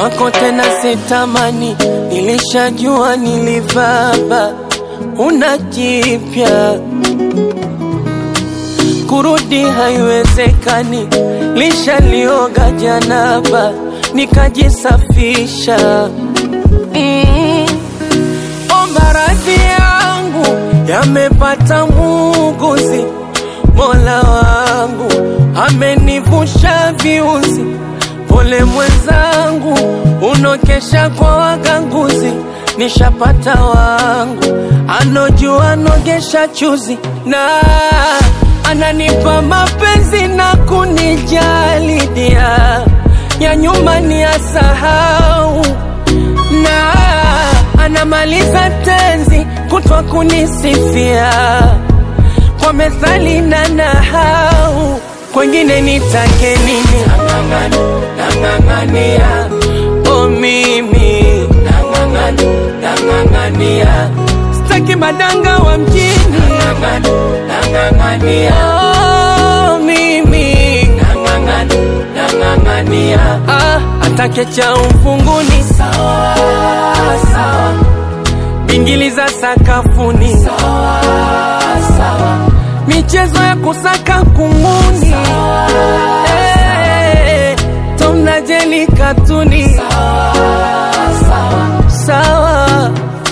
kwako tena sitamani, nilishajua nilivaba, una jipya kurudi haiwezekani, lishalioga janaba nikajisafisha. Mm. Omba radhi yangu yamepata muuguzi, Mola wangu amenivusha viuzi. Pole mwenzangu, unokesha kwa waganguzi, nishapata wangu anojua nogesha chuzi na ananipa mapenzi na kunijali dia ya nyuma ni asahau na anamaliza tenzi kutwa kunisifia kwa methali na nahau kwengine nitake nini nang'ang'ania o mimi nang'ang'ania staki madanga wa mjini oh, mimi ah, atake cha ufunguni sawa, sawa. bingili za sakafuni sawa, sawa. michezo ya kusaka kunguni hey, tomnajeli katuni sawa, sawa. sawa.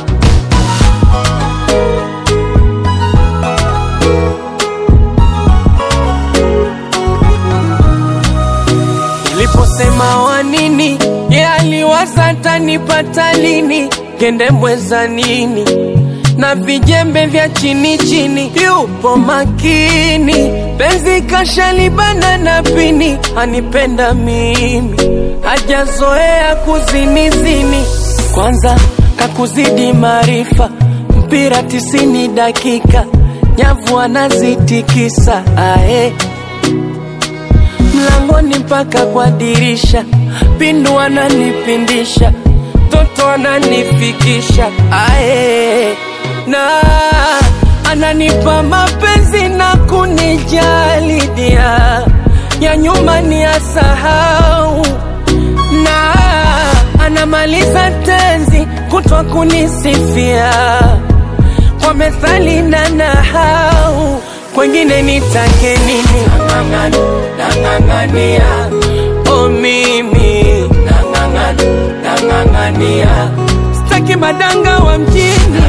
Niliposema wa nini, ye aliwaza tanipata lini, kende mweza nini na vijembe vya chini chini, yupo makini, penzi kashalibana na pini, anipenda mimi, hajazoea kuzinizini, kwanza kakuzidi maarifa, mpira tisini dakika, nyavu anazitikisa ae mlangoni mpaka kwa dirisha, pindu ananipindisha, toto ananifikisha ae, na ananipa mapenzi na kunijali dia ya nyuma ni asahau, na anamaliza tenzi kutwa kunisifia kwa methali na nahau kwengine nitake nini? Nang'ang'ania o mimi nang'ang'ania, staki madanga wa mjini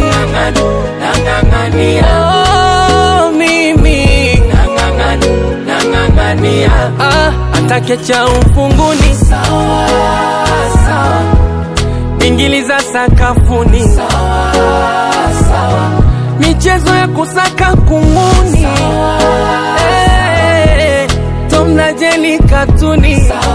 oh, mimi ah, atake cha ufunguni sawa, sawa. bingili za sakafuni sawa, sawa. michezo ya kusaka kunguni hey, tomnajeli katuni sawa.